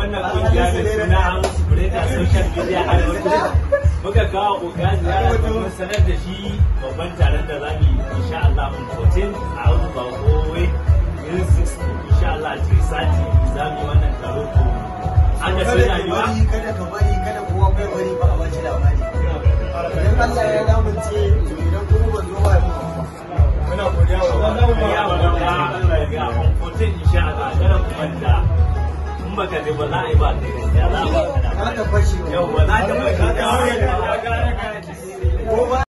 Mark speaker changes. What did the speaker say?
Speaker 1: wannan kungiya da suna Hamisu Breka Social Media Advocate muka kawo oga ziyara domin sanar da shi babban taron da zamu yi insha Allah mun 14 a Audu Bakowe irin 6 insha Allah cikin sati zamu yi wannan taro to an da sai rayuwa
Speaker 2: kada ka bari kada kowa kai bari ba a bashi labari idan Allah ya lamunce to idan kuma ban zo ba muna godiya wa Allah
Speaker 1: ya wanda Allah ya ga mun 14 insha Allah kada ku manta in baka je ba za a yi ba kai gaskiya za a ba ka da
Speaker 2: ka ta fashi
Speaker 1: yau ba za ta bai ka da
Speaker 2: ko ba